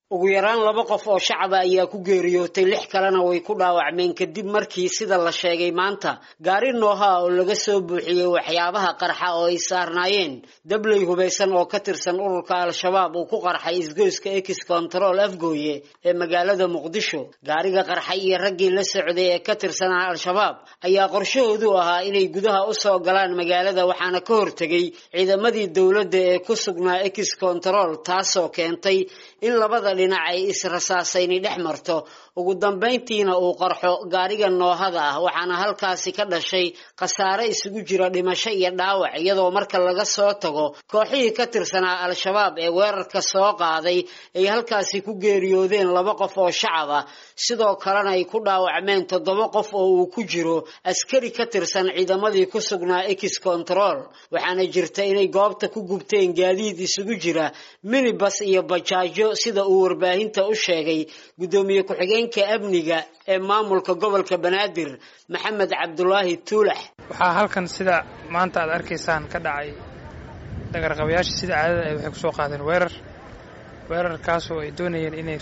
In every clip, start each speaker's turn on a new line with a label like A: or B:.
A: ugu yaraan laba qof oo shacaba ayaa ku geeriyootay lix kalena way ku dhaawacmeen kadib markii sida la sheegay maanta gaari nooha oo laga soo buuxiyey waxyaabaha qarxa oo ay saarnaayeen dabley hubaysan oo ka tirsan ururka al-shabaab uu ku qarxay isgoyska ex control afgooye ee magaalada muqdisho gaariga qarxay iyo raggii la socday ee ka tirsanaa al-shabaab ayaa qorshahoodu ahaa inay gudaha usoo galaan magaalada waxaana ka hortegay ciidamadii dowladda ee ku sugnaa ex control taasoo keentay in labada dhinac ay israsaasayni dhex marto ugu dambayntiina uu qarxo gaariga noohada ah waxaana halkaasi ka dhashay khasaare isugu jira dhimasho iyo dhaawac iyadoo marka laga soo tago kooxihii ka tirsanaa al-shabaab ee weerarka soo qaaday ay halkaasi ku geeriyoodeen laba qof oo shacab ah sidoo kalena ay ku dhaawacmeen toddoba qof oo uu ku jiro askari ka tirsan ciidamadii ku sugnaa ex control waxaana jirta inay goobta ku gubteen gaadiid isugu jira minibas iyo bajaajo sida uu warbaahinta u sheegay guddoomiye ku-xigeenka amniga ee maamulka gobolka banaadir maxamed cabdulaahi tuulax
B: waxaa halkan sida maanta aad arkaysaan ka dhacay dagarqabayaasha sida caadada ay waxay kusoo qaadeen weerar weerarkaasoo ay doonayeen inay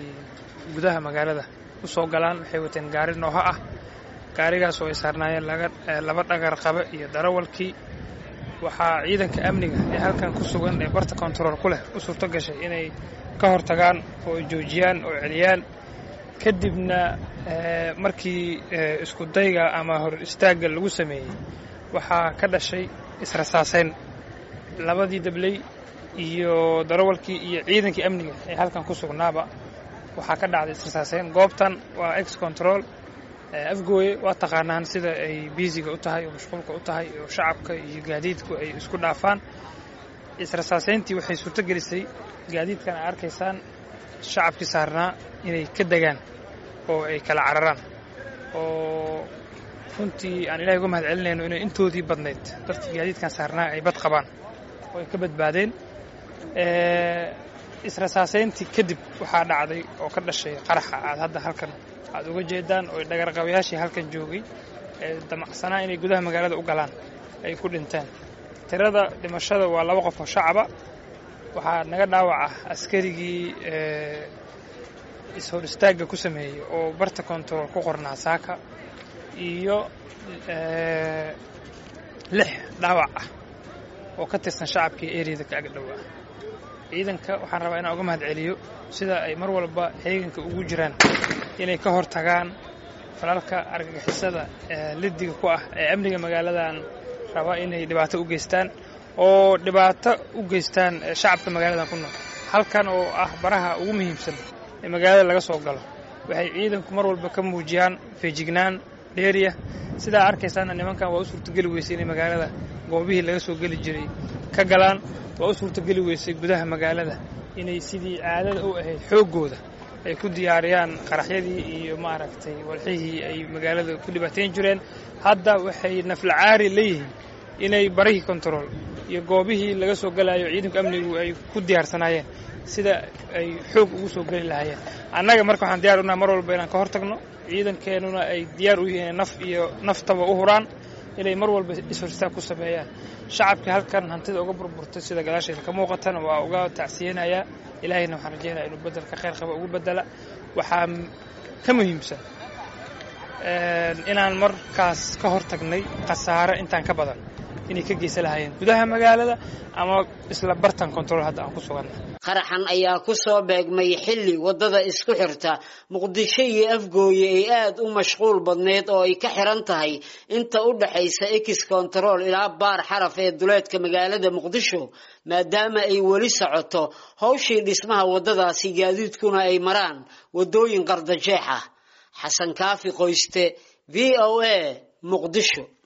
B: gudaha magaalada u soo galaan waxay wateen gaari nooho ah gaarigaas oo ay saarnaayeen laba dhagar qabe iyo darawalkii waxaa ciidanka amniga ee halkan ku sugan ee barta kontarool ku leh u suurto gashay inay ka hortagaan oo ay joojiyaan oo celiyaan kadibna markii isku dayga ama hor istaagga lagu sameeyey waxaa ka dhashay israsaasayn labadii dabley iyo darawalkii iyo ciidankii amniga ee halkan ku sugnaaba waxaa ka dhacday israsaasayn goobtan waa ex control afgooye waa taqaanaan sida ay biisiga u tahay oo mashquulka u tahay oo shacabka iyo gaadiidku ay isku dhaafaan israsaasayntii waxay suurto gelisay gaadiidkan a arkaysaan shacabkii saarnaa inay ka degaan oo ay kala cararaan oo runtii aan ilahay uga mahad celinayno inay intoodii badnayd dadkii gaadiidkan saarnaa ay bad qabaan oo ay ka badbaadeen israsaasayntii kadib waxaa dhacday oo ka dhashay qaraxa aad hadda halkan aad uga jeedaan oo dhagarqabayaashii halkan joogay ee damacsanaa inay gudaha magaalada u galaan ay ku dhinteen tirada dhimashada waa laba qof oo shacaba waxaa naga dhaawac ah askarigii is-hor istaagga ku sameeyey oo barta kontarool ku qornaa saaka iyo lix dhaawac ah oo ka tirsan shacabkii eriyada ka ag dhowaa ciidanka waxaan rabaa inaan uga mahad celiyo sida ay mar walba heeganka ugu jiraan inay ka hor tagaan falalka argagixisada lidiga ku ah ee amniga magaaladan raba inay dhibaato u geystaan oo dhibaato u geystaan shacabka magaaladan ku nool halkan oo ah baraha ugu muhiimsan ee magaalada laga soo galo waxay ciidanku mar walba ka muujiyaan feejignaan dheeriya sidaa arkaysaana nimankan waa u suurtogeli weysay inay magaalada goobihii laga soo geli jiray ka galaan waa u suurtogeli weysay gudaha magaalada inay sidii caadada u ahayd xooggooda ay ku diyaariyaan qaraxyadii iyo maaragtay walxihii ay magaalada ku dhibaateyn jireen hadda waxay naflacaari leeyihiin inay barihii kontarool iyo goobihii laga soo galayo ciidanku amnigu ay ku diyaarsanaayeen sida ay xoog ugu soo geli lahaayeen annaga marka waxaan diyar unahay mar walba inaan ka hor tagno ciidankeenuna ay diyaar u yihiin naf iyo naftaba u huraan inay mar walba ishorstaag ku sameeyaan shacabkii halkan hantida uga burburtay sida gadaasheeda ka muuqatana waa uga tacsiyeynayaa ilaahayna waxaan rajeynaya inuu bedelka khayr qaba ugu bedela waxaa ka muhiimsan inaan markaas ka hor tagnay khasaare intaan ka badan inay ka geysan lahaayeen gudaha magaalada ama isla bartan control hadda aan ku suganna
A: qaraxan ayaa ku soo beegmay xilli waddada isku xirta muqdisho iyo afgooye ay aada u mashquul badneyd oo ay ka xiran tahay inta u dhaxaysa ex control ilaa baar xaraf ee duleedka magaalada muqdisho maadaama ay weli socoto howshii dhismaha waddadaasi gaadiidkuna ay maraan waddooyin qardajeex ah xasan kaafi qoyste v o a muqdisho